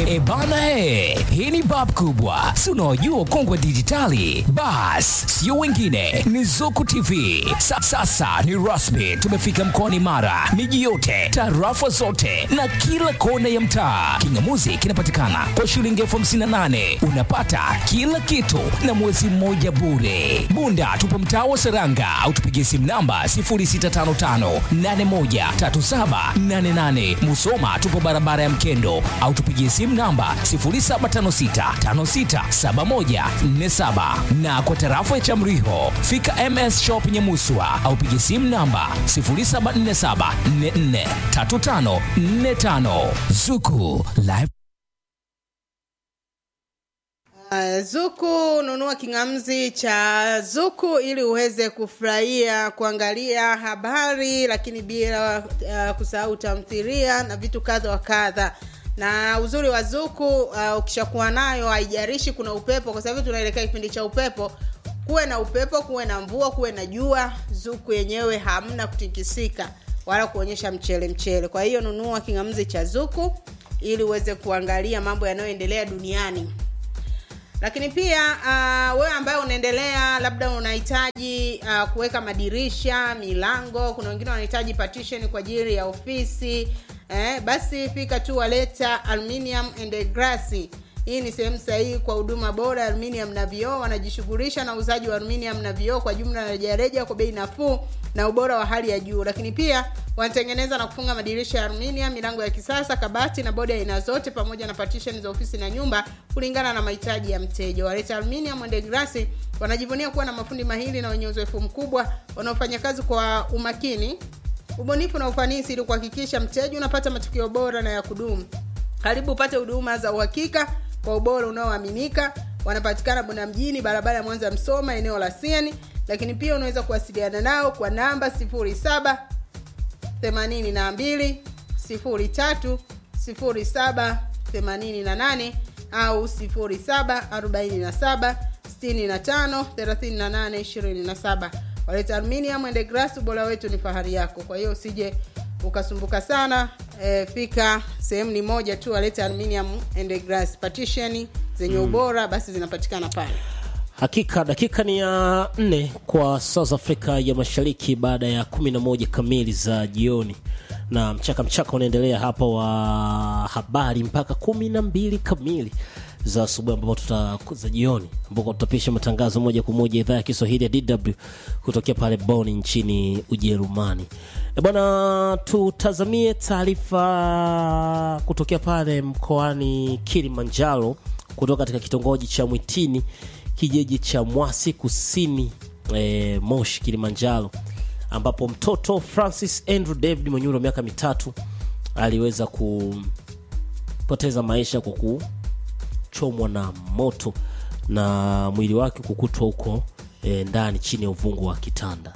E bana he, hii ni bab kubwa, si unaojua ukongwe dijitali. Bas, sio wengine, ni Zuku TV. Sa, sasa ni rasmi, tumefika mkoani Mara, miji yote, tarafa zote na kila kona ya mtaa. Kingamuzi kinapatikana kwa shilingi elfu hamsini na nane unapata kila kitu na mwezi mmoja bure. Bunda tupo mtaa wa Seranga au tupigie simu namba 0655813788. Musoma tupo barabara ya Mkendo au tupigie simu namba 0756567147 na kwa tarafa ya Chamriho fika MS Shop Nyamuswa au pigie simu namba 0747443545 Zuku Live Uh, Zuku, nunua kingamzi cha Zuku ili uweze kufurahia kuangalia habari, lakini bila uh, kusahau tamthilia na vitu kadha wa kadha. Na uzuri wa Zuku uh, ukishakuwa nayo haijarishi kuna upepo, kwa sababu tunaelekea kipindi cha upepo. Kuwe na upepo, kuwe na mvua, kuwe na jua, Zuku yenyewe hamna kutikisika wala kuonyesha mchele mchele. Kwa hiyo nunua kingamzi cha Zuku ili uweze kuangalia mambo yanayoendelea duniani lakini pia uh, wewe ambaye unaendelea labda unahitaji uh, kuweka madirisha milango kuna wengine wanahitaji partition kwa ajili ya ofisi eh, basi fika tu waleta aluminium and glass hii ni sehemu sahihi kwa huduma bora ya aluminium na vioo wanajishughulisha na uuzaji wa aluminium na vioo kwa jumla na rejareja kwa bei nafuu na ubora wa hali ya juu lakini pia wanatengeneza na kufunga madirisha ya aluminium milango ya kisasa kabati na bodi ya aina zote pamoja na partition za ofisi na nyumba kulingana na mahitaji ya mteja waleta aluminium and glass wanajivunia kuwa na mafundi mahili na wenye uzoefu mkubwa wanaofanya kazi kwa umakini ubunifu na ufanisi ili kuhakikisha mteja unapata matukio bora na ya kudumu karibu upate huduma za uhakika kwa ubora unaoaminika wanapatikana bunda mjini barabara ya mwanza msoma eneo la sieni lakini pia unaweza kuwasiliana nao kwa namba 07 82 03 07 88 au 07 47 65 38 27 waleta aluminium and glass ubora wetu ni fahari yako kwa hiyo usije ukasumbuka sana e, fika sehemu ni moja tu waleta aluminium and glass partition zenye ubora basi zinapatikana pale hakika dakika ni ya nne kwa south africa ya mashariki baada ya kumi na moja kamili za jioni na mchaka mchaka unaendelea hapa wa habari mpaka kumi na mbili kamili za asubuhi ambapo tuta za jioni ambapo tutapisha matangazo moja kwa moja idhaa ya kiswahili ya dw kutokea pale boni nchini ujerumani e bwana tutazamie taarifa kutokea pale mkoani kilimanjaro kutoka katika kitongoji cha mwitini kijiji cha mwasi kusini e, moshi kilimanjaro ambapo mtoto francis andrew david mwenye umri wa miaka mitatu aliweza kupoteza maisha kwa kuchomwa na moto na mwili wake kukutwa huko e, ndani chini ya uvungu wa kitanda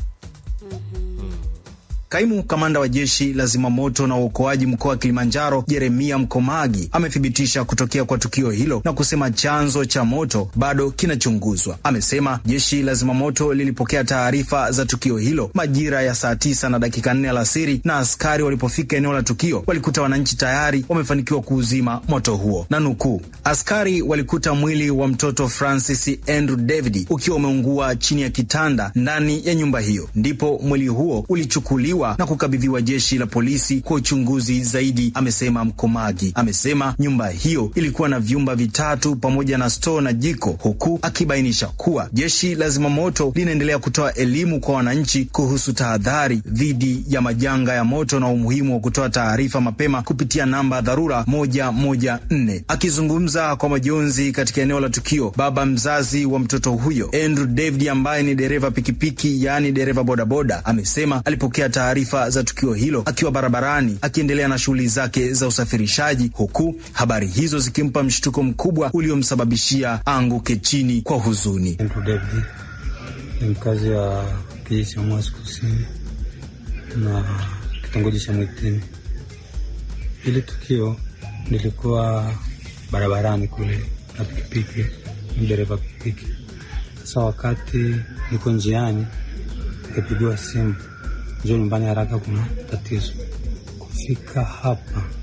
Kaimu kamanda wa jeshi la zimamoto na uokoaji mkoa wa Kilimanjaro, Jeremia Mkomagi, amethibitisha kutokea kwa tukio hilo na kusema chanzo cha moto bado kinachunguzwa. Amesema jeshi la zimamoto lilipokea taarifa za tukio hilo majira ya saa tisa na dakika nne alasiri, na askari walipofika eneo la tukio walikuta wananchi tayari wamefanikiwa kuuzima moto huo, na nukuu, askari walikuta mwili wa mtoto Francis Andrew David ukiwa umeungua chini ya kitanda ndani ya nyumba hiyo, ndipo mwili huo ulichukuliwa na kukabidhiwa jeshi la polisi kwa uchunguzi zaidi, amesema Mkomagi. Amesema nyumba hiyo ilikuwa na vyumba vitatu pamoja na stoo na jiko, huku akibainisha kuwa jeshi la zimamoto linaendelea kutoa elimu kwa wananchi kuhusu tahadhari dhidi ya majanga ya moto na umuhimu wa kutoa taarifa mapema kupitia namba ya dharura moja moja nne. Akizungumza kwa majonzi katika eneo la tukio, baba mzazi wa mtoto huyo Andrew David ambaye ni dereva pikipiki, yaani dereva bodaboda, amesema alipokea taarifa za tukio hilo akiwa barabarani akiendelea na shughuli zake za usafirishaji, huku habari hizo zikimpa mshtuko mkubwa uliomsababishia anguke chini kwa huzuni. Andrew David ni mkazi wa kijiji cha Mwasi Kusini na kitongoji cha Mwitini. Hili tukio nilikuwa barabarani kule na pikipiki, ni dereva pikipiki. Sasa wakati niko njiani, nikapigiwa simu njoo nyumbani haraka, kuna tatizo. Kufika hapa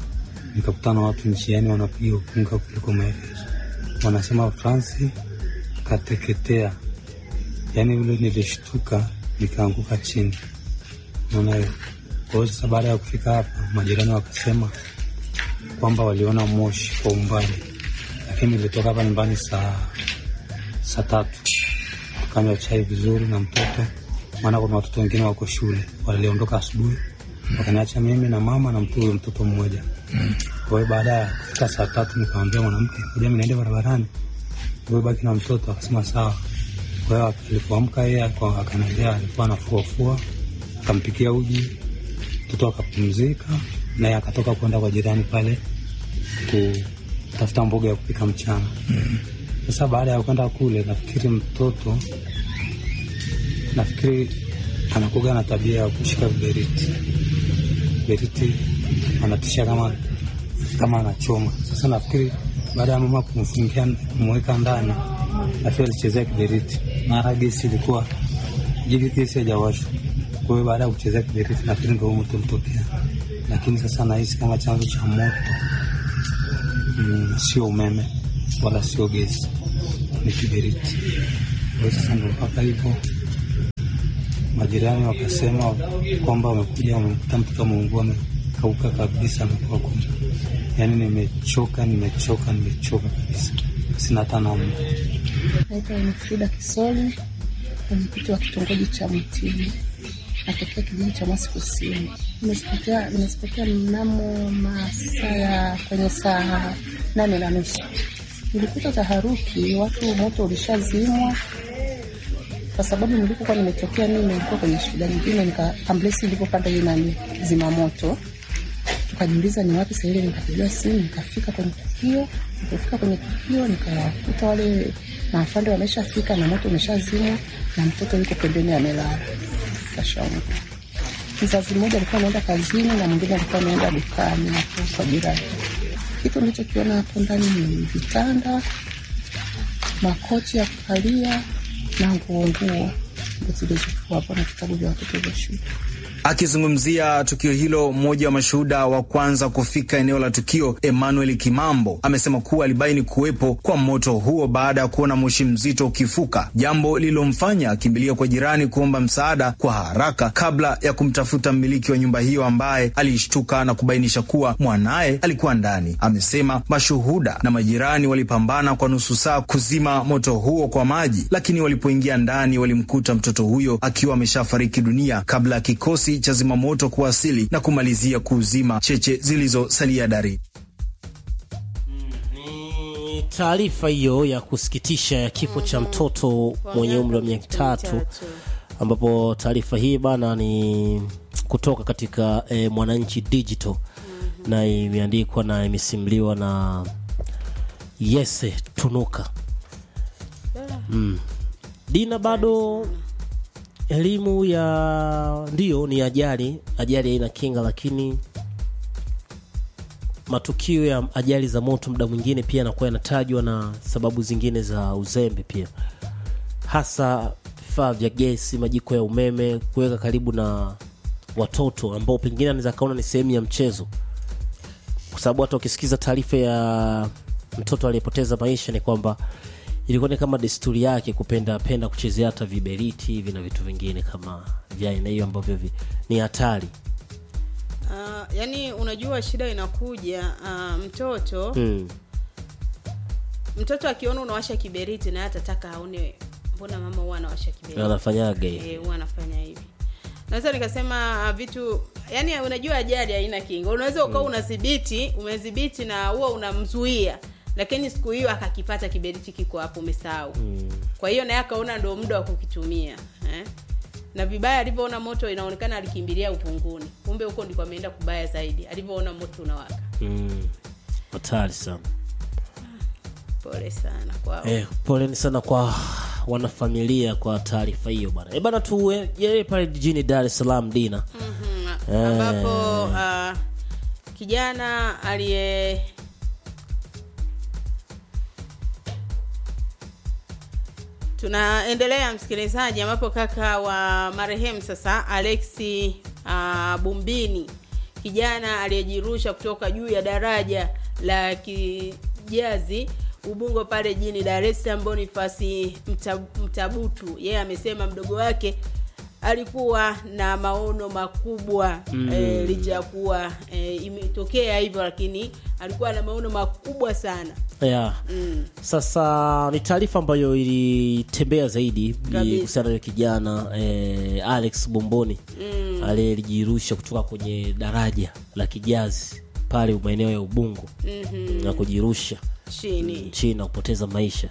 nikakutana na watu njiani wanapiga ukunga kuliko maelezo, wanasema Fransi kateketea. Yaani ule nilishtuka nikaanguka chini, naona hiyo. Kwa hiyo sasa, baada ya kufika hapa, majirani wakasema kwamba waliona moshi kwa umbali, lakini nilitoka hapa nyumbani saa saa tatu tukanywa chai vizuri na mtoto, maana kuna watoto wengine wako shule, waliondoka asubuhi wakaniacha mimi na mama na mtu huyo mtoto mmoja. Kwa hiyo baada ya kufika saa tatu nikamwambia mwanamke, ngoja mimi niende barabarani, wewe baki na mtoto. Akasema sawa. Kwa hiyo alipoamka yeye aka- akaniambia alikuwa anafuafua, akampikia uji mtoto akapumzika, naye akatoka kwenda kwa jirani pale kutafuta mboga ya kupika mchana. Sasa baada ya kwenda kule, nafikiri mtoto nafikiri anakuga na tabia ya kushika viberiti beriti, anatisha kama kama anachoma. Sasa nafikiri baada ya mama kumfungia kumweka ndani, nafikiri alichezea kiberiti, mara gesi ilikuwa jigi, gesi haijawashwa. Kwa hiyo baada ya kuchezea kiberiti, nafikiri ndio moto ulitokea, lakini sasa nahisi kama chanzo cha moto mm, sio umeme wala sio gesi, ni kiberiti. Kwa hiyo sasa ndo mpaka hivyo majirani wakasema kwamba wamekuja wamekuta mtoto ameungua amekauka kabisa, amekuwa kumi. Yaani nimechoka, nimechoka, nimechoka kabisa, sina hata namna. Naitwa Winifrida Kisoli, mwenyekiti wa kitongoji cha Mtini, natokea kijiji cha Mwasi Kusini. Nimesipotea nimesipotea mnamo masaa ya kwenye saa nane na nusu nilikuta taharuki, watu moto ulishazimwa kwa sababu nilipokuwa nimetokea mimi nilikuwa kwenye shida nyingine, nika ambulensi ilipopanda hiyo nani zimamoto, tukajiuliza ni wapi sasa. Ile nikapigiwa simu, nikafika kwenye tukio. Nilipofika kwenye tukio, nikakuta wale maafande wameshafika na moto umeshazimwa na mtoto yuko pembeni amelala kashaungu. Mzazi mmoja alikuwa anaenda kazini na mwingine alikuwa anaenda dukani hapo kwa jirani. Kitu nilichokiona hapo ndani ni vitanda, makochi ya kukalia na nguo nguo ndo zilizokuwa hapo na vitabu vya watoto vya shule. Akizungumzia tukio hilo, mmoja wa mashuhuda wa kwanza kufika eneo la tukio, Emmanuel Kimambo, amesema kuwa alibaini kuwepo kwa moto huo baada ya kuona moshi mzito ukifuka, jambo lililomfanya akimbilia kwa jirani kuomba msaada kwa haraka kabla ya kumtafuta mmiliki wa nyumba hiyo ambaye alishtuka na kubainisha kuwa mwanaye alikuwa ndani. Amesema mashuhuda na majirani walipambana kwa nusu saa kuzima moto huo kwa maji, lakini walipoingia ndani walimkuta mtoto huyo akiwa ameshafariki dunia kabla ya kikosi cha zimamoto kuwasili na kumalizia kuuzima cheche zilizosalia dari. Ni taarifa hiyo ya kusikitisha ya kifo cha mtoto mwenye umri wa miaka tatu, ambapo taarifa hii bana ni kutoka katika eh, Mwananchi Digital na imeandikwa na imesimuliwa na Yese Tunuka. Mm. Dina bado elimu ya ndio ni ajali, ajali haina kinga, lakini matukio ya ajali za moto muda mwingine pia yanakuwa yanatajwa na sababu zingine za uzembe pia, hasa vifaa vya gesi, majiko ya umeme, kuweka karibu na watoto ambao pengine anaweza kaona ni sehemu ya mchezo, kwa sababu hata ukisikiza taarifa ya mtoto aliyepoteza maisha ni kwamba ilikuwa ni kama desturi yake kupenda penda kuchezea hata viberiti hivi na vitu vingine kama vya aina hiyo ambavyo vi, ni hatari Uh, yani unajua shida inakuja uh, mtoto mm. mtoto akiona unawasha kiberiti naye atataka aone mbona mama huwa anawasha kiberiti anafanyaga hivi Eh, huwa anafanya hivi naweza nikasema ah, vitu yani unajua ajali haina kinga unaweza ukawa unadhibiti umedhibiti na huwa unamzuia lakini siku hiyo akakipata kiberiti kiko hapo umesahau kwa hiyo naye akaona ndo muda wa kukitumia eh? na vibaya alivyoona moto inaonekana alikimbilia upunguni kumbe huko ndiko ameenda kubaya zaidi alivyoona moto unawaka Mm. hatari sana pole sana kwao eh, poleni sana kwa wanafamilia kwa taarifa hiyo bana e bana tuye pale jijini dar es salaam dina Mhm, ambapo uh, kijana aliye tunaendelea msikilizaji ambapo kaka wa marehemu sasa alexi uh, bumbini kijana aliyejirusha kutoka juu ya daraja la Kijazi Ubungo pale jijini Dar es Salaam, Bonifasi Mta- Mtabutu. Yeye amesema mdogo wake alikuwa na maono makubwa mm. e, licha ya kuwa e, imetokea hivyo, lakini alikuwa na maono makubwa sana yeah. mm. Sasa ni taarifa ambayo ilitembea zaidi Kabisa. kuhusiana na kijana eh, Alex Bomboni mm. aliyejirusha kutoka kwenye daraja la Kijazi pale maeneo ya Ubungo mm-hmm. na kujirusha chini chini na kupoteza maisha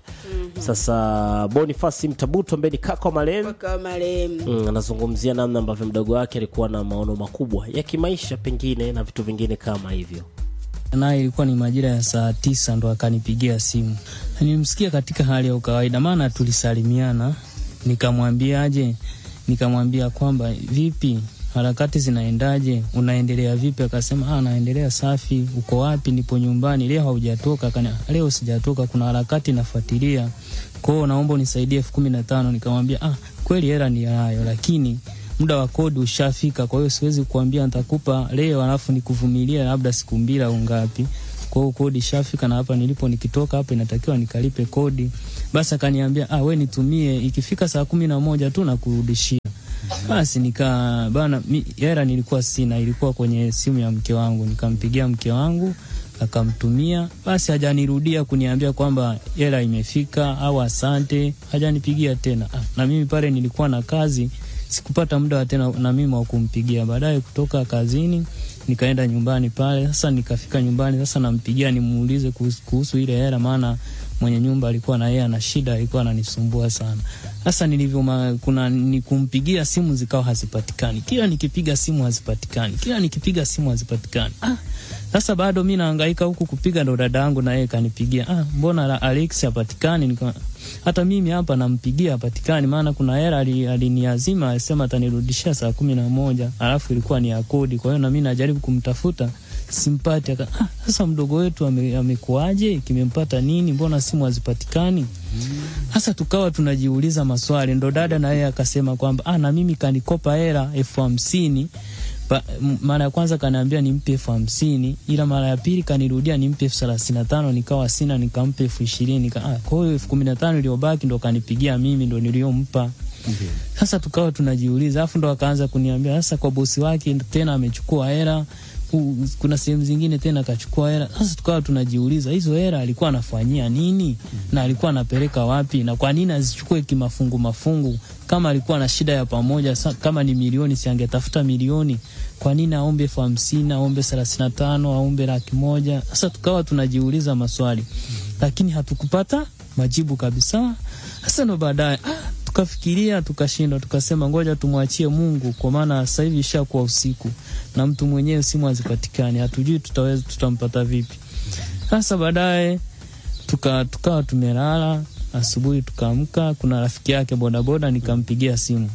sasa Bonifasi Mtabuto ambaye ni kaka wa marehemu mpaka marehemu Mm, anazungumzia namna ambavyo mdogo wake alikuwa na maono makubwa ya kimaisha pengine na vitu vingine kama hivyo naye ilikuwa ni majira ya saa tisa ndo akanipigia simu. Nilimsikia katika hali ya ukawaida, maana tulisalimiana, nikamwambiaje, nikamwambia kwamba vipi, harakati zinaendaje, unaendelea vipi? Akasema ah, naendelea safi. Uko wapi? Nipo nyumbani. Leo haujatoka? Akania, leo sijatoka, kuna harakati nafuatilia, kwao naomba unisaidie elfu kumi na tano. Nikamwambia ah, kweli hela ni hayo, lakini muda wa kodi ushafika, kwa hiyo siwezi kuambia nitakupa leo alafu nikuvumilia labda siku mbili au ngapi. Kwa hiyo kodi ishafika, na hapa nilipo nikitoka hapa inatakiwa nikalipe kodi. Basi akaniambia ah, we nitumie, ikifika saa kumi na moja tu nakurudishia. Basi nika bana, mi- hela nilikuwa sina, ilikuwa kwenye simu ya mke wangu. Nikampigia mke wangu akamtumia, basi hajanirudia kuniambia kwamba hela imefika au asante, hajanipigia tena. Ah, na mimi pale nilikuwa na kazi, sikupata muda wa tena na mimi wa kumpigia. Baadaye kutoka kazini nikaenda nyumbani pale. Sasa nikafika nyumbani, sasa nampigia nimuulize kuhusu, kuhusu ile hela, maana mwenye nyumba alikuwa na yeye ana shida, alikuwa ananisumbua sana. Sasa nilivyo ma- kuna ni kumpigia simu zikawa hazipatikani, kila nikipiga simu hazipatikani, kila nikipiga simu hazipatikani. Ah, sasa bado mi nahangaika huku kupiga, ndo dada yangu na yeye kanipigia, ah, mbona la- Alex hapatikani? Nika hata mimi hapa nampigia hapatikani, maana kuna hela ali- aliniazima alisema atanirudishia saa kumi na moja alafu ilikuwa ni ya kodi. Kwa hiyo na mimi najaribu kumtafuta simpati. Aka, ah, sasa mdogo wetu ame- amekuaje? Kimempata nini? Mbona simu hazipatikani? Sasa tukawa tunajiuliza maswali, ndo dada na yeye akasema kwamba ah, na mimi kanikopa hela elfu hamsini Pa- m- mara ya kwanza kaniambia nimpe elfu hamsini ila mara ya pili kanirudia nimpe elfu thelathini na tano nikawa sina nikampa elfu ishirini nika ah, kwa hiyo elfu kumi na tano iliyobaki ndo kanipigia mimi ndo niliyompa sasa tukawa tunajiuliza alafu ndo akaanza kuniambia sasa kwa bosi wake tena amechukua hela u- kuna sehemu zingine tena akachukua hela sasa tukawa tunajiuliza hizo hela alikuwa anafanyia nini na alikuwa anapeleka wapi na kwa nini azichukue kimafungu mafungu kama alikuwa na shida ya pamoja sa, kama ni milioni si angetafuta milioni kwa nini aombe elfu hamsini aombe thelathini na tano aombe laki moja sasa tukawa tunajiuliza maswali lakini hatukupata majibu kabisa sasa ndo baadaye ah, tukafikiria tukashindwa, tukasema ngoja tumwachie Mungu, kwa maana sasa hivi ishakuwa usiku na mtu mwenyewe simu hazipatikani, hatujui tutaweza tutampata vipi. Sasa baadaye tuka tukawa tumelala, asubuhi tukaamka, kuna rafiki yake bodaboda, nikampigia simu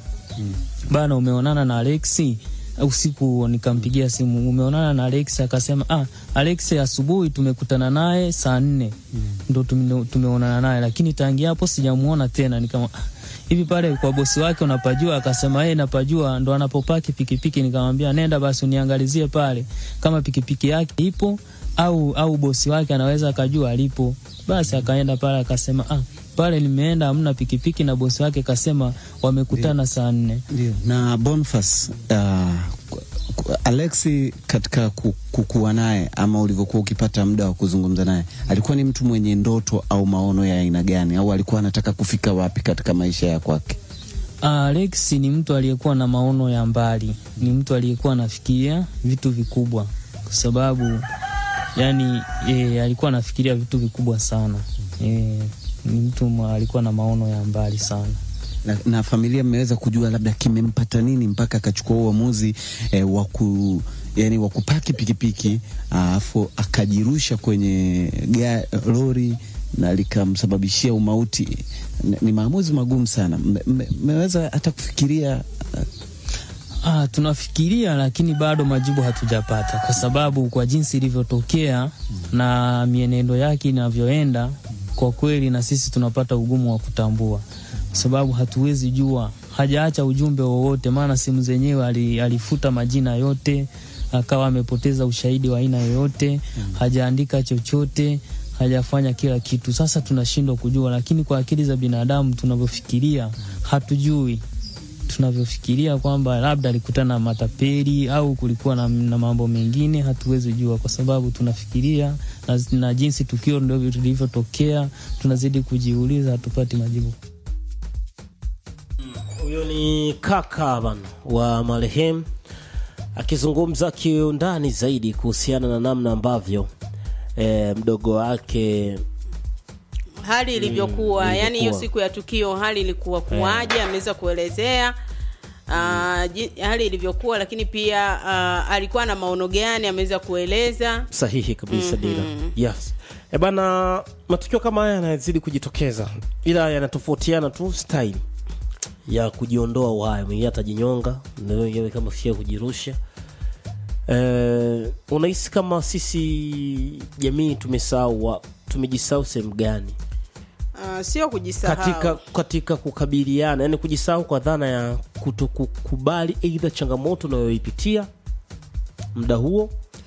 bana, umeonana na Alexi usiku huo nikampigia simu, umeonana na Alex? Akasema ah, Alex asubuhi tumekutana naye saa nne ndo tume- tumeonana naye, lakini tangia hapo sijamuona tena. Nikama "Ah, hivi pale kwa bosi wake unapajua? Akasema yeye napajua, ndo anapopaki pikipiki. Nikamwambia nenda basi uniangalizie pale kama pikipiki yake ipo au au bosi wake anaweza akajua alipo. Basi akaenda pale akasema ah, pale nimeenda hamna pikipiki, na bosi wake kasema wamekutana saa nne. Ndio. Na Boniface uh, ku- ku- Alexi katika ku- kukuwa naye ama ulivyokuwa ukipata muda wa kuzungumza naye, alikuwa ni mtu mwenye ndoto au maono ya aina gani, au alikuwa anataka kufika wapi katika maisha ya kwake? Alex ni mtu aliyekuwa na maono ya mbali, ni mtu aliyekuwa anafikiria vitu vikubwa, kwa sababu yani e, alikuwa anafikiria vitu vikubwa sana e, ni mtu mwa- alikuwa na maono ya mbali sana. Na, na familia mmeweza kujua labda kimempata nini mpaka akachukua uamuzi eh, wa ku yani wa kupaki pikipiki alafu akajirusha kwenye ga, lori na likamsababishia umauti. N- Ni maamuzi magumu sana. Mme- mme- Mmeweza hata kufikiria Ah, tunafikiria lakini bado majibu hatujapata, kwa sababu kwa jinsi ilivyotokea na mienendo yake inavyoenda, kwa kweli na sisi tunapata ugumu wa kutambua, kwa sababu hatuwezi jua, hajaacha ujumbe wowote, maana simu zenyewe ali, alifuta majina yote akawa amepoteza ushahidi wa aina yoyote, hajaandika chochote, hajafanya kila kitu. Sasa tunashindwa kujua, lakini kwa akili za binadamu tunavyofikiria, hatujui tunavyofikiria kwamba labda alikutana na matapeli au kulikuwa na, na mambo mengine, hatuwezi jua kwa sababu tunafikiria na, na jinsi tukio ndio lilivyotokea, tunazidi kujiuliza, hatupati majibu. Huyo ni kaka bana wa marehemu akizungumza kiundani zaidi kuhusiana na namna ambavyo e, mdogo wake hali ilivyokuwa yani hiyo ilivyokuwa. siku ya tukio hali ilikuwa kuwaje ameweza kuelezea uh, ji- hali ilivyokuwa lakini pia uh, alikuwa na maono gani ameweza kueleza sahihi kabisa dira yes e bana matukio kama haya yanazidi kujitokeza ila yanatofautiana tu style ya kujiondoa uhai mwingine atajinyonga mwingine kama fia kujirusha e, unahisi kama sisi jamii tumesahau wa- tumejisahau sehemu gani uh, sio kujisahau katika katika kukabiliana yani kujisahau kwa dhana ya kutokukubali eidha changamoto unayoipitia muda huo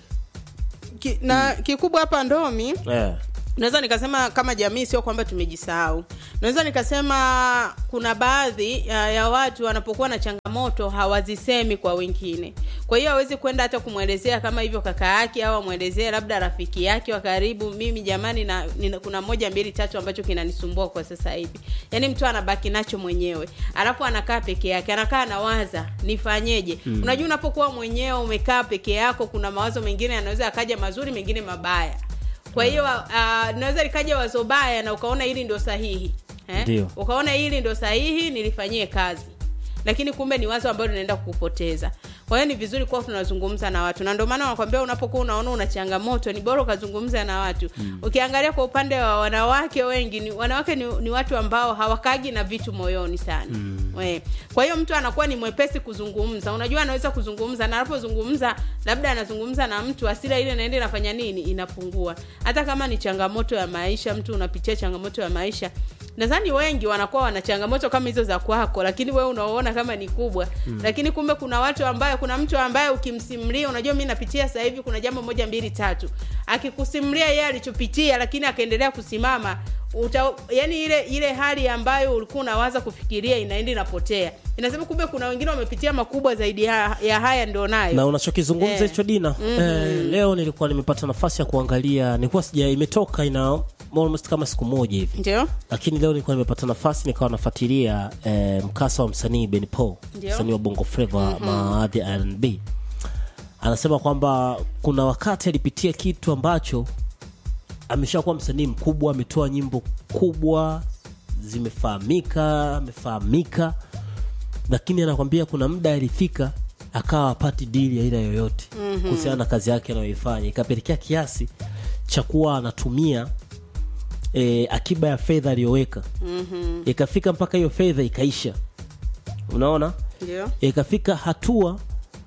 Ki, na kikubwa hapa ndomi eh. naweza nikasema kama jamii sio kwamba tumejisahau naweza nikasema kuna baadhi ya, ya watu wanapokuwa na changamoto hawazisemi kwa wengine kwa hiyo hawezi kwenda hata kumwelezea kama hivyo kaka yake au amwelezee labda rafiki yake wa karibu mimi jamani na, nina, kuna moja mbili tatu ambacho kinanisumbua kwa sasa hivi yaani mtu anabaki nacho mwenyewe alafu anakaa peke yake anakaa anawaza nifanyeje mm. unajua unapokuwa mwenyewe umekaa peke yako kuna mawazo mengine yanaweza akaja mazuri mengine mabaya kwa hiyo uh, naweza likaja wazo baya na ukaona hili ndio sahihi eh? Ndio. ukaona hili ndio sahihi nilifanyie kazi lakini kumbe ni wazo ambalo linaenda kukupoteza kwa hiyo ni vizuri kuwa tunazungumza na watu na ndio maana wanakwambia unapokuwa unaona una changamoto ni bora ukazungumza na watu mm. ukiangalia kwa upande wa wanawake wengi ni, wanawake ni, ni watu ambao hawakagi na vitu moyoni sana mm. We. kwa hiyo mtu anakuwa ni mwepesi kuzungumza unajua anaweza kuzungumza na anapozungumza labda anazungumza na mtu asira ile naenda inafanya nini inapungua hata kama ni changamoto ya maisha mtu unapitia changamoto ya maisha nadhani wengi wanakuwa wana changamoto kama hizo za kwako lakini wewe unaona kama ni kubwa mm. lakini kumbe kuna watu ambaye kuna mtu ambaye ukimsimulia unajua mi napitia sasa hivi kuna jambo moja mbili tatu akikusimulia yeye alichopitia lakini akaendelea kusimama uta, yani ile ile hali ambayo ulikuwa unawaza kufikiria inaenda inapotea inasema kumbe kuna wengine wamepitia makubwa zaidi ya, ya haya ndio nayo na unachokizungumza Eh. hicho dina eh, leo nilikuwa nimepata nafasi ya kuangalia nilikuwa sija imetoka ina almost kama siku moja hivi ndio lakini leo nilikuwa nimepata nafasi nikawa nafuatilia eh, mkasa wa msanii Ben Paul Ndio. msanii wa bongo flava mm-hmm. maadhi ya R&B anasema kwamba kuna wakati alipitia kitu ambacho ameshakuwa msanii mkubwa ametoa nyimbo kubwa zimefahamika amefahamika lakini anakwambia kuna muda alifika akawa apati dili ya aina yoyote mm-hmm. kuhusiana na kazi yake anayoifanya ikapelekea kiasi cha kuwa anatumia e, akiba ya fedha aliyoweka mm-hmm. ikafika mpaka hiyo fedha ikaisha unaona ndio ikafika hatua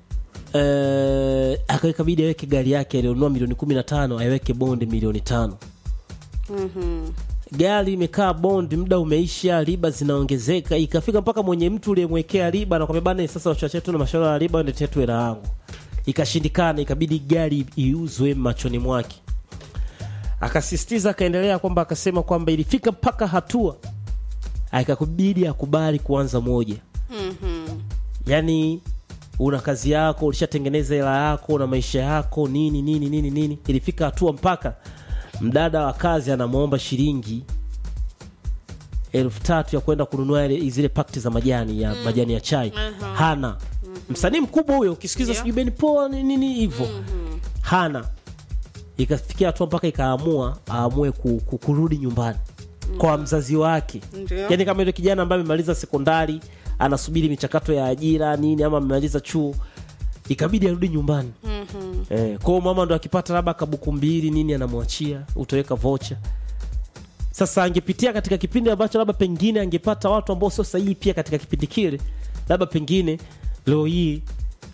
eh, akabidi aweke gari yake alionunua milioni kumi na tano aweke bondi milioni tano Mhm. gari imekaa bondi muda umeisha riba zinaongezeka ikafika mpaka mwenye mtu uliyemwekea riba anakwambia bana sasa wachache tu na mashauri ya riba ndetea tu hela yangu ikashindikana ikabidi gari iuzwe machoni mwake akasisitiza akaendelea kwamba akasema kwamba ilifika mpaka hatua akakubidi akubali kuanza moja Mhm. yani una kazi yako ulishatengeneza hela yako na maisha yako nini nini nini nini ilifika hatua mpaka mdada wa kazi anamwomba shilingi elfu tatu ya kwenda kununua ile- zile pakti za majani ya majani ya chai Aha. hana msanii mkubwa huyo ukisikiza Ndio. sijui beni poa nini nini hivyo hana ikafikia hatua mpaka ikaamua aamue ku, ku, kurudi nyumbani kwa mzazi wake Ndio. yaani kama yule kijana ambaye amemaliza sekondari anasubiri michakato ya ajira nini ama amemaliza chuo ikabidi arudi nyumbani Mhm. eh, kwao mama ndo akipata labda kabuku mbili nini anamwachia utaweka vocha sasa angepitia katika kipindi ambacho labda pengine angepata watu ambao sio sahihi pia katika kipindi kile labda pengine leo hii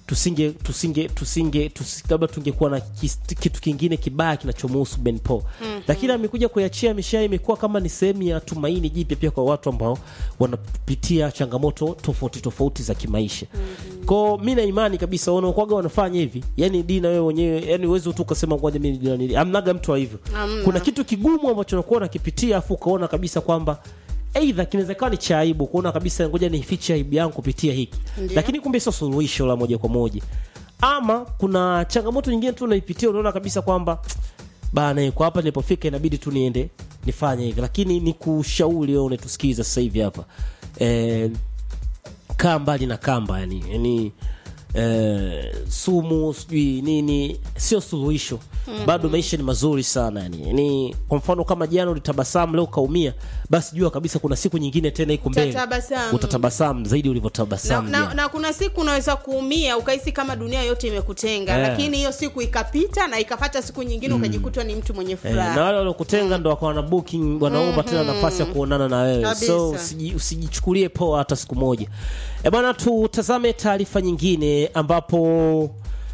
tusinge tusinge tusinge tusi- labda tungekuwa na kis- kitu kingine kibaya kinachomuhusu Ben Paul mm-hmm. lakini amekuja kuiachia mishahara imekuwa kama ni sehemu ya tumaini jipya pia kwa watu ambao wanapitia changamoto tofauti tofauti za kimaisha mm-hmm. kwao mi na imani kabisa wanaokwaga wanafanya hivi yani dina wewe wenyewe yani uwezi tu ukasema ngoja mimi ndio nili amnaga mtu wa hivyo Hamna. kuna kitu kigumu ambacho unakuwa unakipitia afu ukaona kabisa kwamba eidha kinawezekana ni cha aibu kuona kabisa ngoja nifiche aibu yangu kupitia hiki Ndiyo. lakini kumbe sio suluhisho la moja kwa moja ama kuna changamoto nyingine tu unaipitia unaona kabisa kwamba bana kwa hapa nilipofika inabidi tu niende nifanye hivi lakini ni kushauri wewe unatusikiza sasa hivi hapa eh, kaa mbali na kamba yani yani eh, sumu sijui nini sio suluhisho mm-hmm. bado maisha ni mazuri sana yani. yani kwa mfano kama jana ulitabasamu leo ukaumia basi jua kabisa kuna siku nyingine tena iko mbele Utatabasamu. utatabasamu zaidi na, ulivyotabasamu na, jana. na kuna siku unaweza kuumia ukahisi kama dunia yote imekutenga Eh. lakini hiyo siku ikapita na ikapata siku nyingine ukajikutwa ni mtu mwenye Eh, furaha na wale waliokutenga ndo wakawa na booking wanaomba tena nafasi ya kuonana na wewe Kabisa. so usiji- usijichukulie poa hata siku moja e bwana tutazame taarifa nyingine ambapo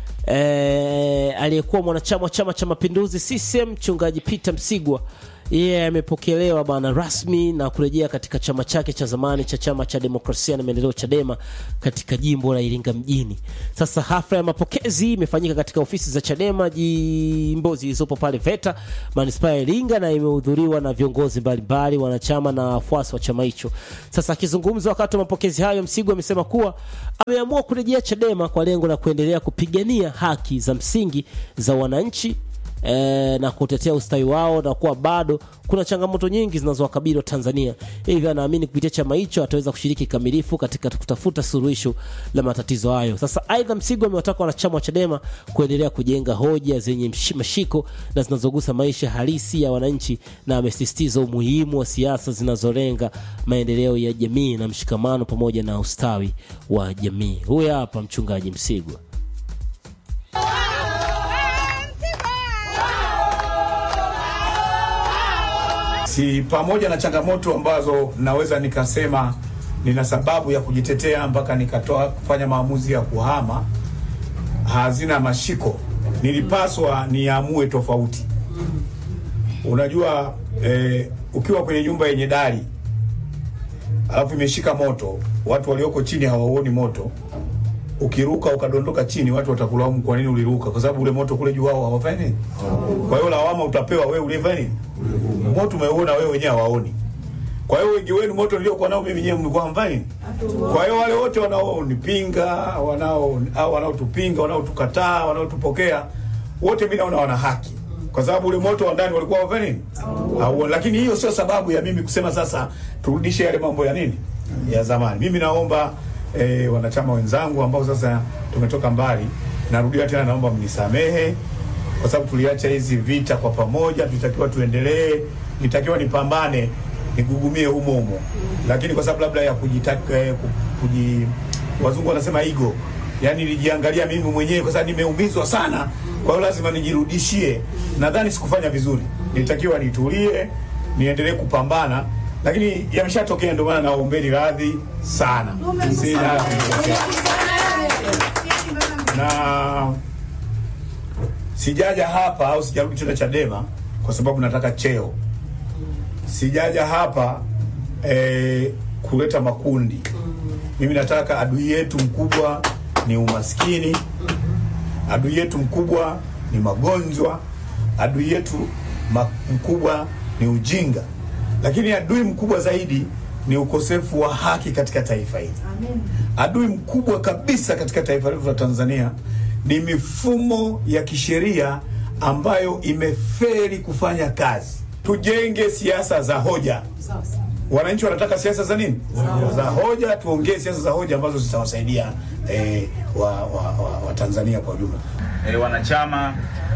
eh, aliyekuwa mwanachama wa chama cha mapinduzi CCM mchungaji Peter Msigwa yeye amepokelewa bana rasmi na kurejea katika chama chake cha zamani cha chama cha demokrasia na maendeleo Chadema katika jimbo la Iringa mjini. Sasa hafla ya mapokezi imefanyika katika ofisi za Chadema jimbo zilizopo pale VETA manispaa ya Iringa na imehudhuriwa na viongozi mbalimbali, wanachama na wafuasi wa chama hicho. Sasa akizungumza wakati wa mapokezi hayo, Msigwa amesema kuwa ameamua kurejea Chadema kwa lengo la kuendelea kupigania haki za msingi za wananchi e, na kutetea ustawi wao na kuwa bado kuna changamoto nyingi zinazowakabili wa Tanzania. Hivyo anaamini kupitia chama hicho ataweza kushiriki kikamilifu katika kutafuta suluhisho la matatizo hayo. Sasa aidha, Msigwa amewataka wanachama wa Chadema kuendelea kujenga hoja zenye mshi- mashiko na zinazogusa maisha halisi ya wananchi, na amesisitiza umuhimu wa siasa zinazolenga maendeleo ya jamii na mshikamano pamoja na ustawi wa jamii. Huyu hapa mchungaji Msigwa. si pamoja na changamoto ambazo naweza nikasema nina sababu ya kujitetea mpaka nikatoa kufanya maamuzi ya kuhama, hazina mashiko. Nilipaswa niamue tofauti. Unajua eh, ukiwa kwenye nyumba yenye dari alafu imeshika moto, watu walioko chini hawauoni moto, ukiruka ukadondoka chini, watu watakulaumu kwa nini uliruka, kwa sababu ule moto kule juu wao hawafanyi nini. Kwa hiyo lawama utapewa wewe ulifanya nini, moto umeuona wewe wenyewe hawaoni. Kwa hiyo wengi wenu moto niliokuwa nao mimi mwenyewe mlikuwa hamfanyi nini? Kwa hiyo wale wote wanaonipinga, wanao au wanaotupinga, wanaotukataa, wanaotupokea, wote mimi naona wana haki, kwa sababu ule moto wa ndani walikuwa hawafanyi nini? Hauoni. Lakini hiyo sio sababu ya mimi kusema sasa turudishe yale mambo ya nini ya zamani. Mimi naomba eh, wanachama wenzangu ambao sasa tumetoka mbali, narudia tena, naomba mnisamehe kwa sababu tuliacha hizi vita kwa pamoja, tulitakiwa tuendelee, nitakiwa nipambane nigugumie humo humo, lakini kwa sababu labda ya kujitaka eh, ku- kuji, wazungu wanasema ego, yani nilijiangalia mimi mwenyewe kwa sababu nimeumizwa sana, kwa hiyo lazima nijirudishie. Nadhani sikufanya vizuri, nilitakiwa nitulie, niendelee kupambana, lakini yameshatokea, ndio maana naombeni radhi sana. Sina na sijaja hapa au sijarudi tena Chadema kwa sababu nataka cheo. Sijaja hapa eh, kuleta makundi. Mimi nataka adui yetu mkubwa ni umaskini, adui yetu mkubwa ni magonjwa, adui yetu ma- mkubwa ni ujinga, lakini adui mkubwa zaidi ni ukosefu wa haki katika taifa hili. Adui mkubwa kabisa katika taifa letu la Tanzania ni mifumo ya kisheria ambayo imeferi kufanya kazi. Tujenge siasa za hoja. Wananchi wanataka siasa za nini? Za hoja. Tuongee siasa za hoja ambazo zitawasaidia eh, wa, wa, wa, wa Tanzania kwa ujumla. eh, wanachama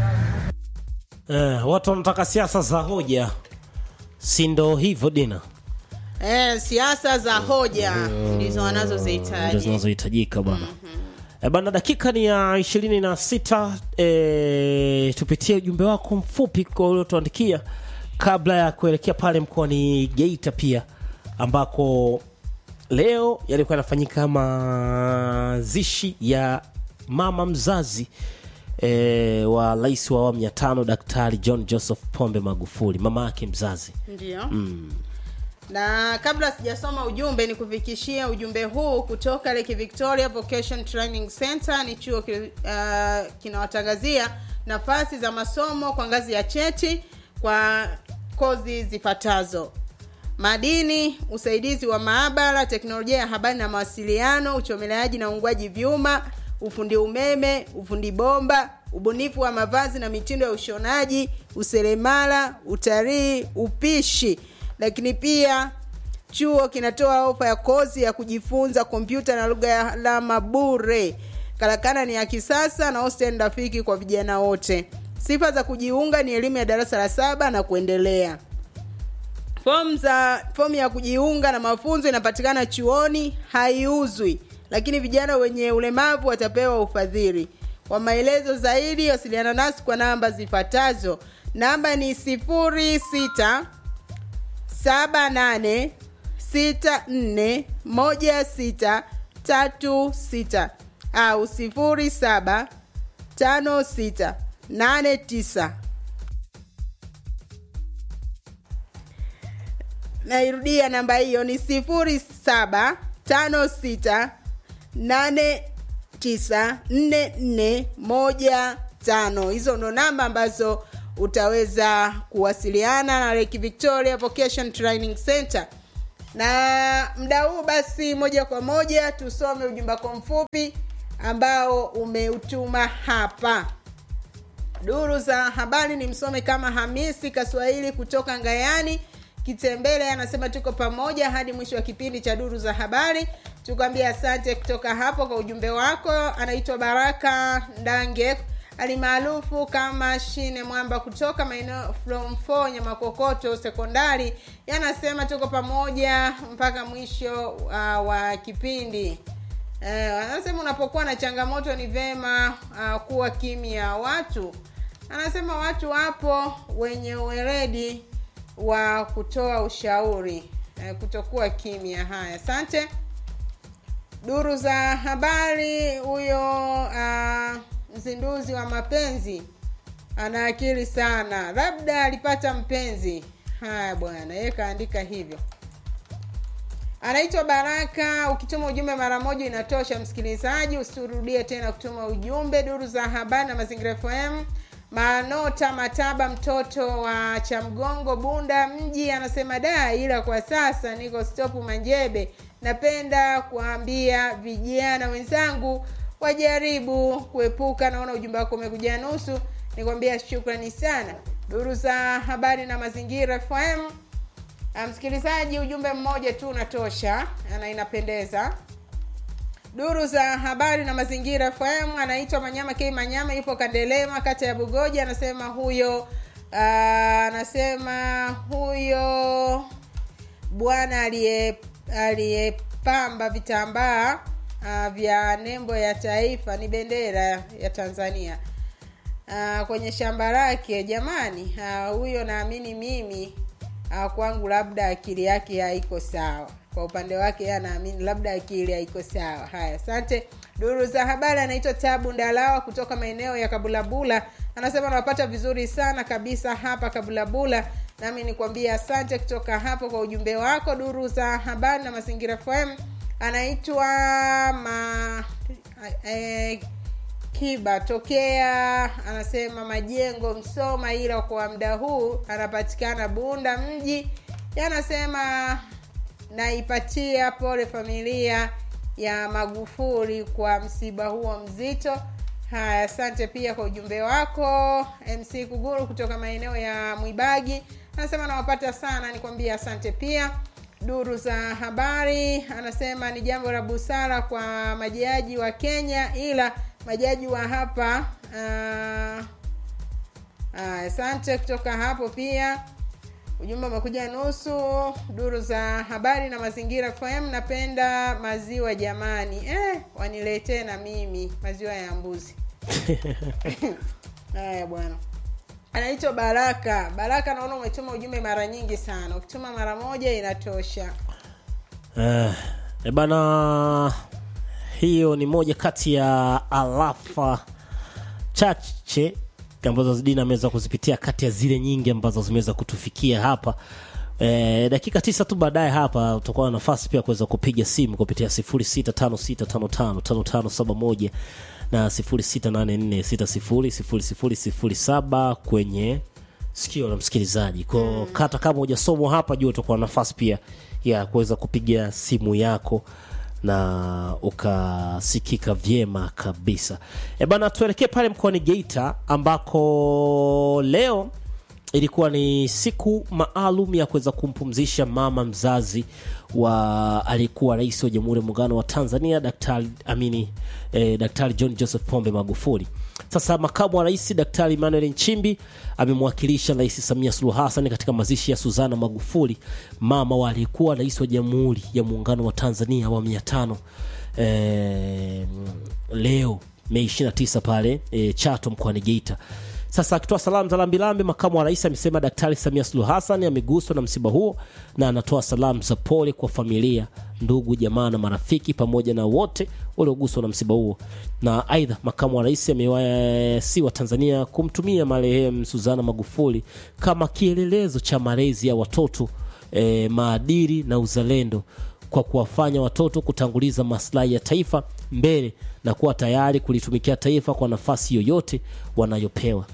Eh, watu wanataka siasa za hoja, si ndo hivyo Dina? eh, siasa za hoja ndizo ndio wanazozihitaji zinazohitajika bwana. E bana, dakika ni ya ishirini na sita. E, tupitie ujumbe wako mfupi kwa uliotuandikia kabla ya kuelekea pale mkoani Geita pia ambako leo yalikuwa yanafanyika mazishi ya mama mzazi e, wa rais wa awamu ya tano daktari john joseph pombe magufuli mama yake mzazi ndio mm. na kabla sijasoma ujumbe ni kufikishia ujumbe huu kutoka Lake Victoria Vocation Training Center. Ni chuo ki, uh, kinawatangazia nafasi za masomo kwa ngazi ya cheti kwa kozi zifuatazo: madini, usaidizi wa maabara, teknolojia ya habari na mawasiliano, uchomeleaji na uungwaji vyuma, ufundi umeme, ufundi bomba, ubunifu wa mavazi na mitindo ya ushonaji, useremala, utalii, upishi. Lakini pia chuo kinatoa ofa ya kozi ya kujifunza kompyuta na lugha ya alama bure. Karakana ni ya kisasa na hostel rafiki kwa vijana wote. Sifa za kujiunga ni elimu ya darasa la saba na kuendelea. Fomu za fomu ya kujiunga na mafunzo inapatikana chuoni, haiuzwi, lakini vijana wenye ulemavu watapewa ufadhili. Kwa maelezo zaidi, wasiliana nasi kwa namba zifuatazo. Namba ni sifuri sita saba nane sita nne moja sita tatu sita au sifuri saba tano sita nane tisa nairudia namba hiyo ni sifuri saba tano sita nane tisa nne nne moja tano hizo ndo namba ambazo utaweza kuwasiliana na Lake Victoria Vocation Training Center na mda huu basi moja kwa moja tusome ujumbe wako mfupi ambao umeutuma hapa duru za habari ni msome kama hamisi kaswahili kutoka ngayani kitembele anasema tuko pamoja hadi mwisho wa kipindi cha duru za habari tukwambia asante kutoka hapo kwa ujumbe wako anaitwa baraka ndange alimaarufu kama shine mwamba kutoka maeneo from 4 nyamakokoto sekondari yanasema tuko pamoja mpaka mwisho uh, wa kipindi Eh, anasema unapokuwa na changamoto ni vema uh, kuwa kimya watu anasema watu wapo wenye uweredi wa kutoa ushauri eh, kutokuwa kimya haya asante duru za habari huyo uh, mzinduzi wa mapenzi ana akili sana labda alipata mpenzi haya bwana yeye kaandika hivyo anaitwa baraka ukituma ujumbe mara moja inatosha msikilizaji usirudie tena kutuma ujumbe duru za habari na mazingira fm manota mataba mtoto wa chamgongo bunda mji anasema da ila kwa sasa niko stopu manjebe napenda kuambia vijana wenzangu wajaribu kuepuka naona ujumbe wako umekuja nusu nikwambia shukrani sana duru za habari na mazingira fm msikilizaji ujumbe mmoja tu unatosha na inapendeza duru za habari na mazingira fm anaitwa manyama k manyama yupo kandelema kata ya bugoja anasema huyo uh, anasema huyo bwana aliye aliyepamba vitambaa uh, vya nembo ya taifa ni bendera ya tanzania uh, kwenye shamba lake jamani uh, huyo naamini mimi uh, kwangu labda akili yake haiko sawa kwa upande wake anaamini labda akili haiko sawa haya asante duru za habari anaitwa tabu ndalawa kutoka maeneo ya kabulabula anasema anawapata vizuri sana kabisa hapa kabulabula nami nikwambia asante kutoka hapo kwa ujumbe wako duru za habari na mazingira fm anaitwa ma eh, kiba tokea anasema majengo msoma ila kwa muda huu anapatikana bunda mji yanasema naipatia pole familia ya magufuli kwa msiba huo mzito haya asante pia kwa ujumbe wako mc kuguru kutoka maeneo ya mwibagi anasema nawapata sana nikwambia asante pia duru za habari anasema ni jambo la busara kwa majaji wa kenya ila majaji wa hapa asante uh, uh, kutoka hapo pia ujumbe umekuja nusu duru za habari na mazingira fm napenda maziwa jamani eh, waniletee na mimi maziwa ya mbuzi haya bwana anaitwa baraka baraka naona umetuma ujumbe mara nyingi sana ukituma mara moja inatosha Eh, e bana hiyo ni moja kati ya alafa chache ambazo Dina ameweza kuzipitia kati ya zile nyingi ambazo zimeweza kutufikia hapa. E, dakika tisa tu baadaye hapa utakuwa na nafasi pia kuweza kupiga simu kupitia 0656555571 na 0684600007 kwenye sikio la msikilizaji. Kwa kata kama hujasomwa hapa juu utakuwa na nafasi pia ya kuweza kupiga simu yako na ukasikika vyema kabisa. E bana, tuelekee pale mkoani Geita ambako leo ilikuwa ni siku maalum ya kuweza kumpumzisha mama mzazi wa aliyekuwa rais wa Jamhuri ya Muungano wa Tanzania Daktari amini eh, Daktari John Joseph Pombe Magufuli. Sasa makamu wa rais Daktari Emmanuel Nchimbi amemwakilisha Rais Samia Suluhu Hassan katika mazishi ya Suzana Magufuli, mama wa aliyekuwa rais wa Jamhuri ya Muungano wa Tanzania awamu ya tano eh, leo Mei 29 pale eh, Chato mkoani Geita. Sasa akitoa salamu za lambilambi, makamu wa rais amesema Daktari Samia Suluhu Hassan ameguswa na msiba huo na anatoa salamu za pole kwa familia, ndugu, jamaa na marafiki pamoja na wote walioguswa na msiba huo. Na aidha, makamu wa rais amewasi wa Tanzania kumtumia marehemu Suzana Magufuli kama kielelezo cha malezi ya watoto eh, maadili na uzalendo kwa kuwafanya watoto kutanguliza maslahi ya taifa mbele na kuwa tayari kulitumikia taifa kwa nafasi yoyote wanayopewa.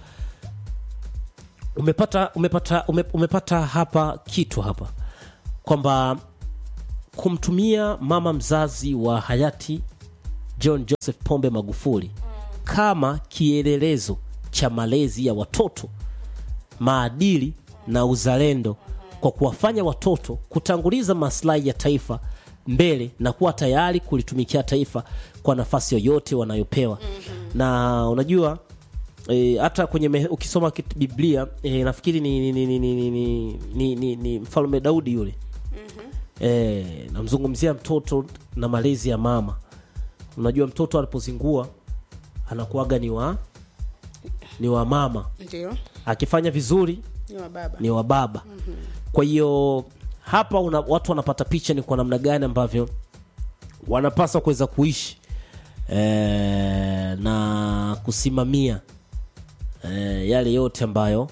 Umepata, umepata, ume, umepata hapa kitu hapa kwamba kumtumia mama mzazi wa hayati John Joseph Pombe Magufuli kama kielelezo cha malezi ya watoto, maadili na uzalendo kwa kuwafanya watoto kutanguliza maslahi ya taifa mbele na kuwa tayari kulitumikia taifa kwa nafasi yoyote wanayopewa. Na unajua e, hata kwenye me, ukisoma kit- Biblia e, nafikiri ni, ni, ni, ni, ni, ni, ni, ni, ni mfalme Daudi yule e, namzungumzia mtoto na malezi ya mama. Unajua mtoto alipozingua anakuwaga ni wa ni wa mama, ndio akifanya vizuri ni wa baba ni wa baba. Kwa hiyo hapa una, watu wanapata picha ni kwa namna gani ambavyo wanapaswa kuweza kuishi e, na kusimamia e, yale yote ambayo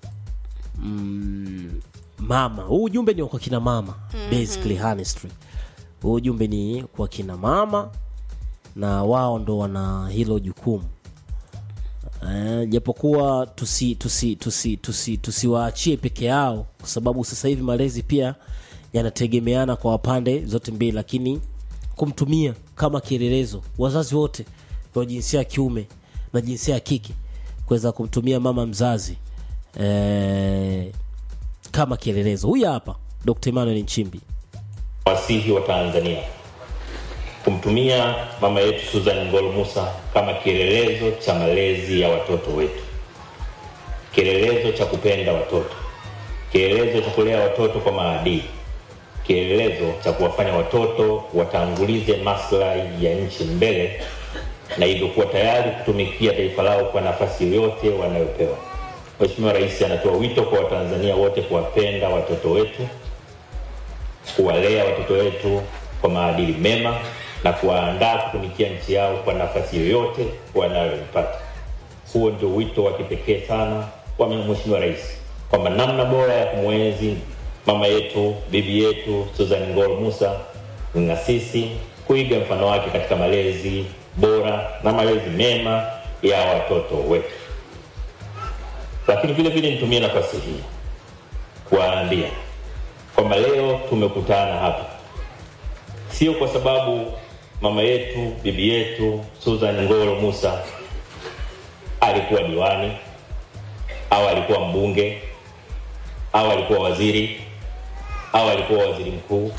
mm, mama huu ujumbe ni kwa kina mama basically honestly huu ujumbe ni kwa kina mama na wao ndo wana hilo jukumu Eh, japokuwa tusi tusi tusi tusi tusiwaachie peke yao kwa sababu sasa hivi malezi pia yanategemeana kwa pande zote mbili lakini kumtumia kama kielelezo wazazi wote wa jinsia ya kiume na jinsia ya kike kuweza kumtumia mama mzazi eh, kama kielelezo huyu hapa Dr. Emmanuel Nchimbi wasihi wa Tanzania kumtumia mama yetu Susan Ngolo Musa kama kielelezo cha malezi ya watoto wetu, kielelezo cha kupenda watoto, kielelezo cha kulea watoto kwa maadili, kielelezo cha kuwafanya watoto watangulize maslahi ya nchi mbele na hivyo kuwa tayari kutumikia taifa lao kwa nafasi yoyote wanayopewa. Mheshimiwa Rais anatoa wito kwa Watanzania wote kuwapenda watoto wetu kuwalea watoto wetu kwa maadili mema na kuwaandaa kutumikia nchi yao kwa nafasi yoyote wanayoipata. Huo ndio wito wa kipekee sana wa Mheshimiwa Rais, kwamba namna bora ya kumwenzi mama yetu, bibi yetu Susan Ngolo Musa ni na sisi kuiga mfano wake katika malezi bora na malezi mema ya watoto wetu. Lakini vile vile nitumie nafasi hii kuwaambia kwamba leo tumekutana hapa sio kwa sababu mama yetu bibi yetu Susan Ngolo Musa alikuwa diwani au alikuwa mbunge au alikuwa waziri au alikuwa waziri mkuu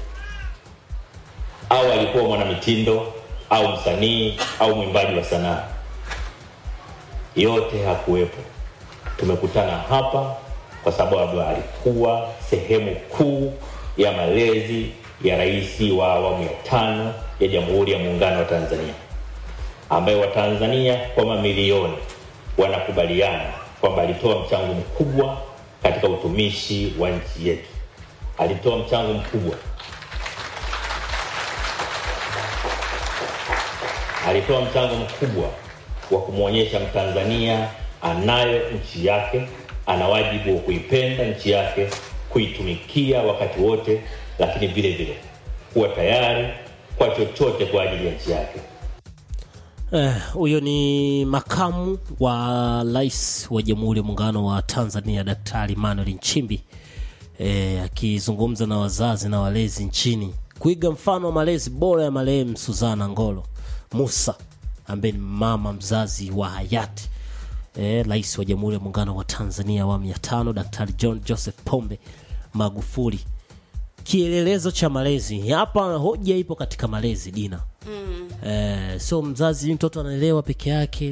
au alikuwa mwanamitindo au msanii au mwimbaji wa sanaa. Yote hakuwepo. Tumekutana hapa kwa sababu alikuwa sehemu kuu ya malezi ya rais wa awamu ya tano ya Jamhuri ya Muungano wa Tanzania, ambaye Watanzania kwa mamilioni wanakubaliana kwamba alitoa mchango mkubwa katika utumishi wa nchi yetu. Alitoa mchango mkubwa alitoa mchango mkubwa wa kumwonyesha Mtanzania anayo nchi yake, ana wajibu wa kuipenda nchi yake, kuitumikia wakati wote, lakini vile vile kuwa tayari kwa chochote kwa ajili ya nchi yake. Eh, huyo ni makamu wa rais wa Jamhuri ya Muungano wa Tanzania Daktari Emmanuel Nchimbi eh, akizungumza na wazazi na walezi nchini kuiga mfano wa malezi bora ya marehemu Suzana Ngolo Musa ambaye ni mama mzazi wa hayati eh, rais wa Jamhuri ya Muungano wa Tanzania awamu ya tano Daktari John Joseph Pombe Magufuli. Kielelezo cha malezi hapa, hoja ipo katika malezi Dina. Mm. Eh, sio mzazi mtoto anaelewa peke yake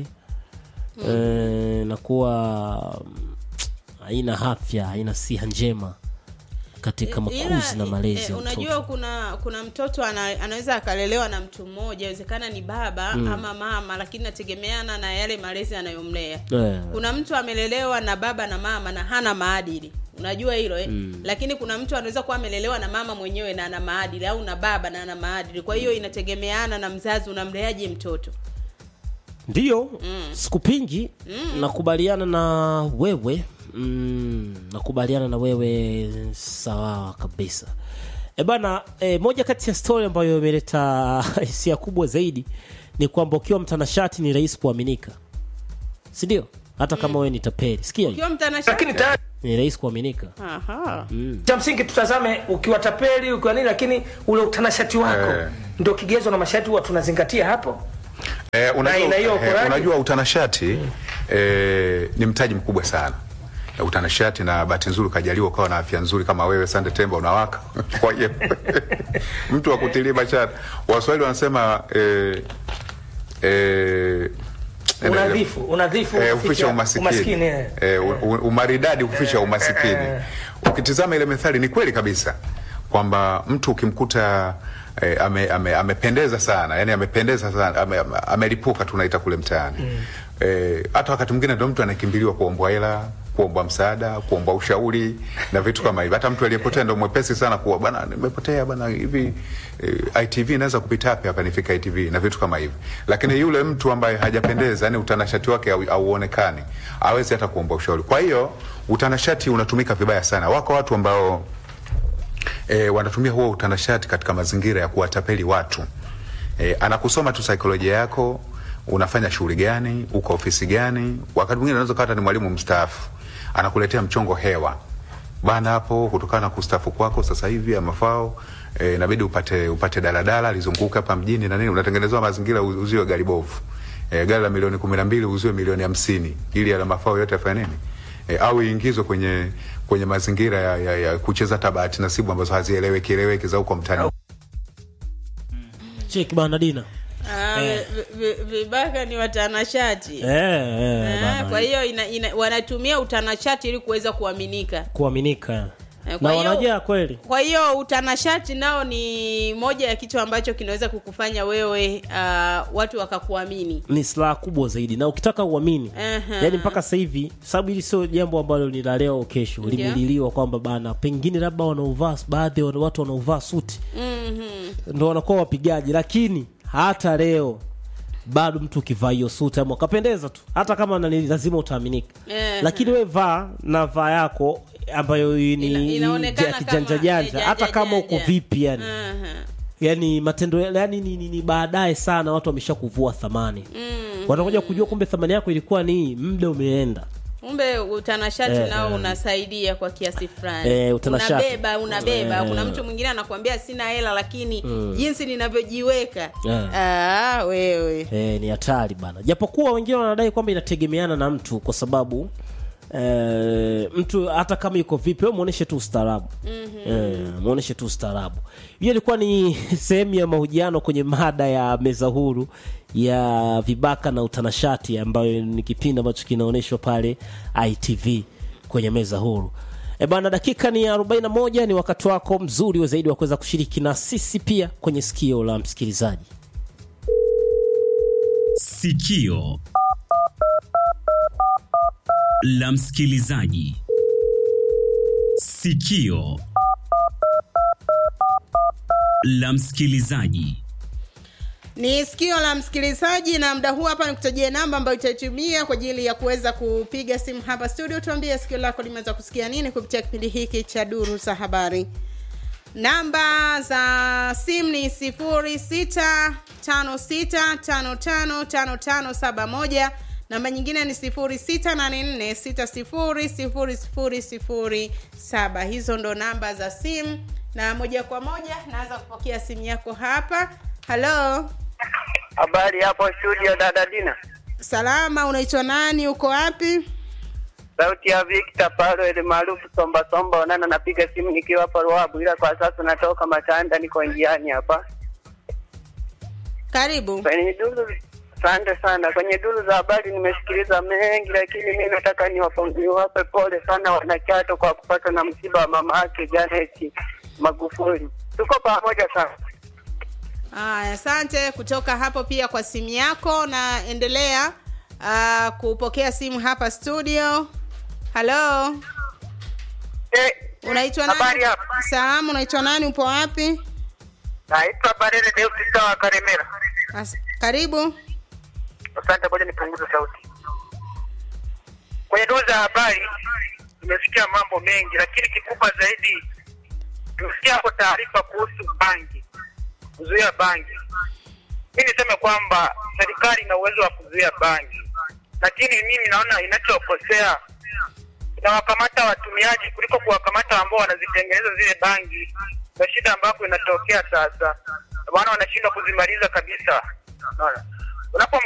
eh, nakuwa mm, haina afya haina siha njema katika makuzi na malezi eh, ya unajua mtoto kuna kuna mtoto ana, anaweza akalelewa na mtu mmoja inawezekana ni baba Mm. ama mama lakini nategemeana na yale malezi anayomlea Eh. kuna mtu amelelewa na baba na mama na hana maadili unajua hilo eh? Mm. lakini kuna mtu anaweza kuwa amelelewa na mama mwenyewe na ana maadili au na baba na ana maadili kwa hiyo inategemeana na mzazi unamleaje mtoto ndiyo Mm. sikupingi Mm. nakubaliana na wewe mm, nakubaliana na wewe sawa kabisa e bana e, moja kati ya stori ambayo imeleta hisia kubwa zaidi ni kwamba ukiwa mtanashati ni rahisi kuaminika sindio hata kama wewe ni tapeli sikia ukiwa mtanashati lakini tayari ni rahisi kuaminika Aha. mm. cha msingi tutazame ukiwa tapeli ukiwa nini lakini ule utanashati wako Eh. ndio kigezo na masharti huwa tunazingatia hapo Eh, Na unajua, ina hiyo eh, ukoraji? unajua utanashati eh, ni mtaji mkubwa sana Eh, utanashati na bahati nzuri ukajaliwa ukawa na afya nzuri kama wewe Sande Temba unawaka kwa hiyo mtu wa kutilia mashati waswahili wanasema eh, eh, unadhifu unadhifu Eh, huficha hufisha umasikini, umaskini eh. Eh, u- u- umaridadi hufisha umasikini eh. ukitizama ile methali ni kweli kabisa kwamba mtu ukimkuta eh, ame, ame, amependeza sana yani amependeza sana ame, ame- amelipuka tunaita kule mtaani Mm. eh, hata wakati mwingine ndo mtu anakimbiliwa kuombwa hela kuombwa msaada kuombwa ushauri na vitu kama hivyo hata mtu aliyepotea ndo mwepesi sana kuwa bwana nimepotea bwana hivi eh, itv inaweza kupita wapi hapa nifika itv na vitu kama hivyo lakini yule mtu ambaye hajapendeza yani utanashati wake hau- hauonekani awezi hata kuomba ushauri kwa hiyo utanashati unatumika vibaya sana wako watu ambao e, wanatumia huo utanashati katika mazingira ya kuwatapeli watu e, anakusoma tu saikolojia yako unafanya shughuli gani uko ofisi gani wakati mwingine unaweza kuwa hata ni mwalimu mstaafu anakuletea mchongo hewa bana hapo kutokana na kustaafu kwako sasa hivi ya mafao e, inabidi upate upate daladala lizunguka hapa mjini na nini unatengenezewa mazingira u- uziwe gari bovu e, gari la milioni kumi na mbili uziwe milioni hamsini ili yale mafao yote afanye nini e, au iingizwe kwenye kwenye mazingira ya, ya, ya kucheza tabati nasibu ambazo hazieleweki eleweki za huko mtaani cheki bana dina Ah, Eh. vi- vi- vibaka ni watanashati eh, eh, Ah, bana. kwa hiyo ina, ina, wanatumia utanashati ili kuweza kuaminika kuaminika Eh, kwa na hiyo- wanajaa kweli kwa hiyo utanashati nao ni moja ya kitu ambacho kinaweza kukufanya wewe uh, watu wakakuamini ni silaha kubwa zaidi na ukitaka uamini Aha. yaani mpaka sasa hivi sababu hili sio jambo ambalo ni la leo au kesho Ndio. limeliliwa kwamba bana pengine labda wanaovaa baadhi ya watu wanaovaa suti Mhm. ndo wanakuwa wapigaji lakini hata leo bado mtu ukivaa hiyo suti ama ukapendeza tu hata kama nani lazima utaaminika Eh, lakini we vaa na vaa yako ambayo ni Ina- inaonekana ya kijanja kama, janja eh, hata janja, kama uko janja. vipi yani Aha. yani matendo yani ni, ni, ni baadaye sana watu wamesha kuvua thamani Mm. watakuja kujua kumbe thamani yako ilikuwa ni muda umeenda kumbe utanashati Eh, nao eh. unasaidia kwa kiasi fulani Eh, utanashati. unabeba unabeba Eh. kuna mtu mwingine anakuambia sina hela lakini Mm. jinsi ninavyojiweka Eh. ah, wewe e, ni hatari bana japokuwa wengine wanadai kwamba inategemeana na mtu kwa sababu e, mtu hata kama yuko vipi we mwonyeshe tu ustaarabu Mhm. e, mwonyeshe tu ustaarabu hiyo ilikuwa ni sehemu ya mahojiano kwenye mada ya meza huru ya vibaka na utanashati ambayo ni kipindi ambacho kinaonyeshwa pale itv kwenye meza huru E bana, dakika ni 41. Ni wakati wako mzuri wa zaidi wa kuweza kushiriki na sisi pia kwenye sikio la msikilizaji. Sikio la msikilizaji. Sikio la msikilizaji. ni sikio la msikilizaji na muda huu hapa nikutajie namba ambayo itaitumia kwa ajili ya kuweza kupiga simu hapa studio tuambie sikio lako limeweza kusikia nini kupitia kipindi hiki cha duru za habari namba za simu ni 0656555571 namba nyingine ni 0684600007 hizo ndo namba za simu na moja kwa moja naanza kupokea simu yako hapa halo Habari hapo studio dada Dina. salama unaitwa nani uko wapi Sauti ya Victor Paro ile maarufu Somba Somba onana napiga simu nikiwa hapa Ruabu ila kwa sasa natoka Matanda niko njiani hapa. karibu Kwenye duru Asante sana. Kwenye duru za habari nimesikiliza mengi, lakini mimi nataka niwapo- niwape pole sana wanachato kwa kupata na msiba wa mama yake Janet Magufuli. Tuko pamoja sana. Aya, asante kutoka hapo pia kwa simu yako na endelea uh, kupokea simu hapa studio halo unaitwa nani habari hapo? salamu unaitwa nani upo wapi Naitwa Barere Deus wa Karemera. As- karibu Asante, ngoja nipunguze sauti. Kwenye duru za habari nimesikia mambo mengi, lakini kikubwa zaidi tumesikia hapo taarifa kuhusu bangi, kuzuia bangi. Mi niseme kwamba serikali ina uwezo wa kuzuia bangi, lakini mimi naona inachokosea inawakamata watumiaji kuliko kuwakamata ambao wanazitengeneza zile bangi. Na shida ambapo inatokea sasa, maana wanashindwa kuzimaliza kabisa. Unaona, unapo